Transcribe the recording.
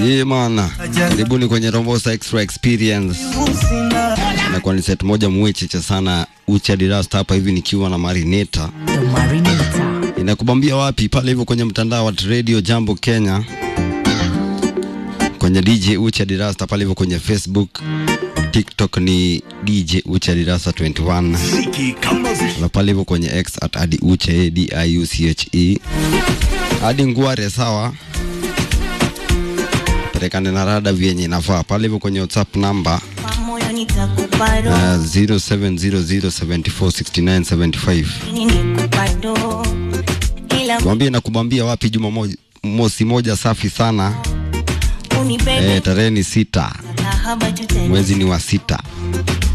Ye mana, karibuni kwenye Rombosa Extra Experience. Inakuwa ni set moja mwecheche sana ucha dirasta hapa hivi nikiwa na Marineta. The Marinator. Inakubambia wapi? Pale hivyo kwenye mtandao wa Radio Jambo Kenya, kwenye DJ Ucha Dirasta, pale hivyo kwenye Facebook, TikTok ni DJ Ucha Dirasta 21 na pale hivyo kwenye X at adi uche d i u c h e hadi ngware sawa perekane na rada vyenye inafaa pale hivyo kwenye WhatsApp namba moyo nitakupa uh, roho 0700746975 nikupa do ila mwambie na kubambia wapi juma moja, mosi moja safi sana unipende eh, tarehe ni sita kahaba tutende mwezi ni wa sita